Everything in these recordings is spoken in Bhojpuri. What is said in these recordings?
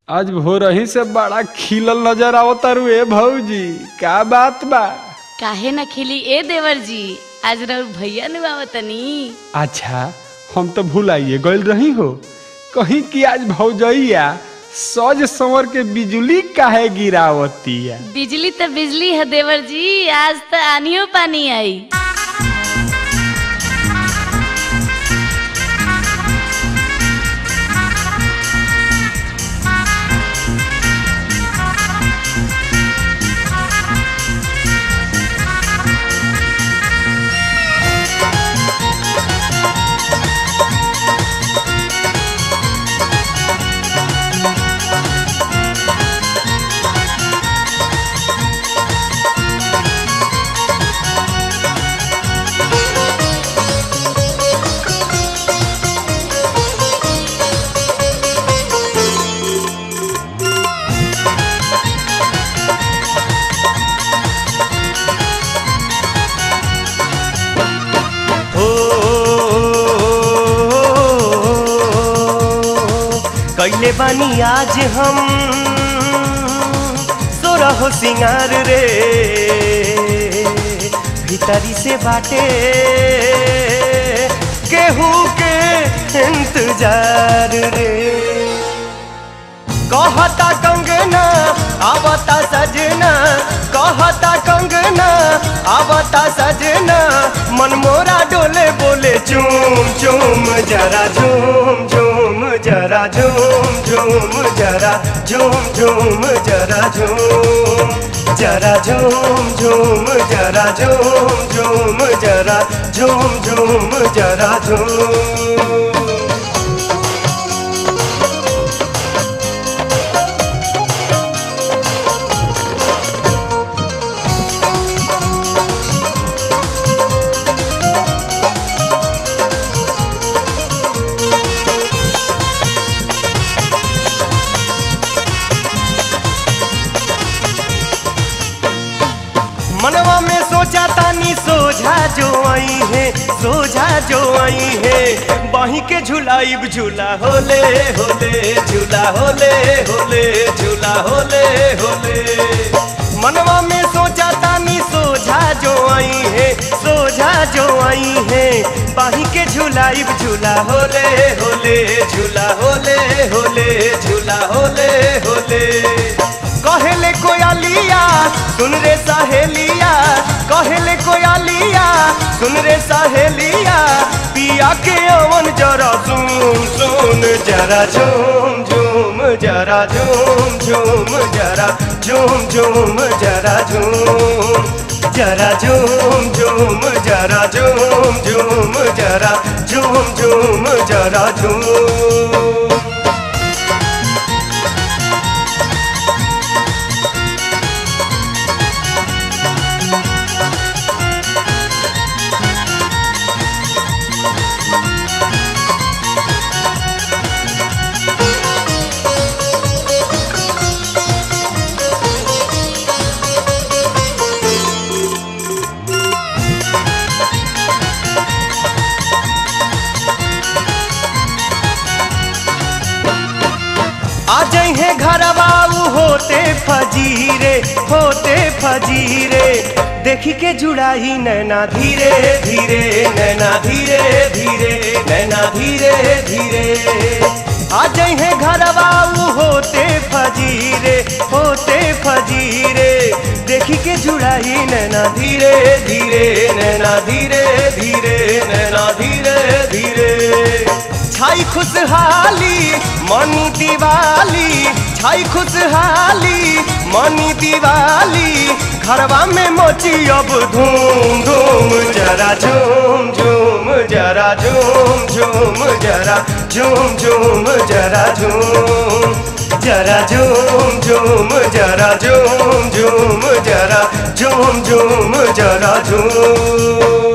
आज भोरही से बड़ा खिलल नजर आवतारू ए भौजी का बात बा काहे न खिली ए देवर जी आज रउर भैया नु आवतनी अच्छा हम तो भुलाइए गइल रही हो कहीं कि आज भौजैया सज संवर के बिजली काहे गिरावतिया बिजली त बिजली है देवर जी आज त आनियो पानी आई हो कैले बानी आज हम सोरह सिंगार रे भीतरी से बाटे केहू के इंतजार रे कहता कंगना आवता सजना कहता कंगना आवता सजना मन मोरा डोले बोले चूम चूम जरा झूम झूम जरा झूम झूम जरा झूम झूम जरा झूम जरा झूम झूम जरा झूम झूम जरा झूम झूम जरा झूम मनवा में सोचा तानी सोझा जो आई है सोझा जो आई है बाही के झुलाइब झूला होले होले झूला होले होले झूला होले होले मनवा में सोचा तानी सोझा जो आई है सोझा जो आई है बाही के झुलाइब झूला होले होले झूला होले होले झूला होले होले कहेले कोयालिया सुन रे सहेलिया कहेले कोयालिया सुन रे सहेलिया पिया के अवन जरा सुन सुन जरा झूम झूम जरा झूम झूम जरा झूम झूम जरा झूम जरा झूम झूम जरा झूम झूम जरा झूम झूम जरा झूम आ जइहे घरवा उ होते फजीरे होते फजीरे देखी के जुड़ाई नैना धीरे धीरे नैना धीरे धीरे नैना धीरे धीरे आ जइहे घरवा उ होते फजीरे होते फजीरे देखी के जुड़ाई नैना धीरे धीरे नैना धीरे धीरे नैना धीरे धीरे छाई खुशहाली मनी दिवाली छाई खुशहाली मनी दिवाली घरवा में मोची अब धूम धूम जरा झूम झूम जरा झूम झूम जरा झूम झूम जरा झूम जरा झूम झूम जरा झूम झूम जरा झूम झूम जरा झूम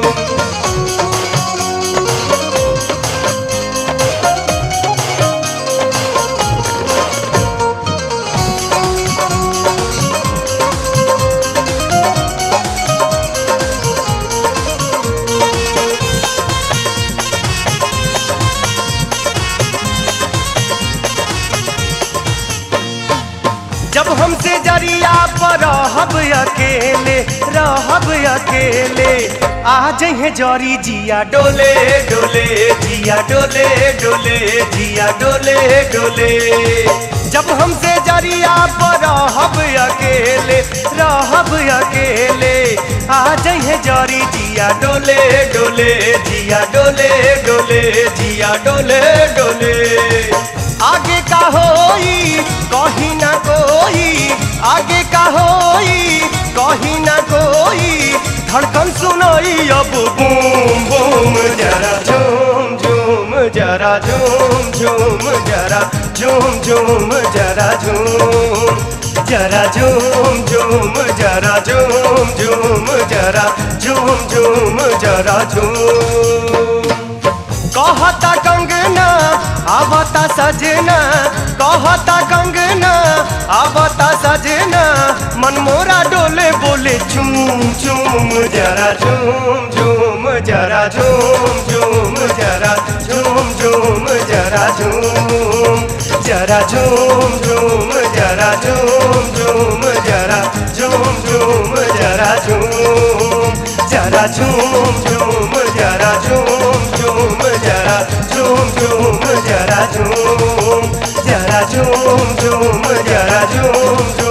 जब हमसे जरिया पर रहब अकेले रहब अकेले आ जहे जरी जिया डोले डोले जिया डोले डोले जिया डोले डोले जब हमसे जरिया पर रहब अकेले रहब अकेले आ जहे जरी जिया डोले डोले जिया डोले डोले जिया डोले डोले आगे का होई कहीं ना कोई आगे का होई कहीं ना कोई धड़कन सुनाई अब बूम बूम जरा झूम झूम जरा झूम झूम जरा झूम झूम जरा झूम जरा झूम झूम जरा झूम झूम जरा झूम झूम जरा झूम कहता कंगना आवता सजना कहता कंगना आवता सजना मन मोरा डोले बोले झूम झूम जरा झूम झूम जरा झूम झूम जरा झूम झूम जरा झूम जरा झूम झूम जरा झूम झूम जरा झूम झूम जरा झूम जरा झूम झूम जरा झूम झूम जरा झूम झूम जरा झूम जरा झूम झूम जरा झूम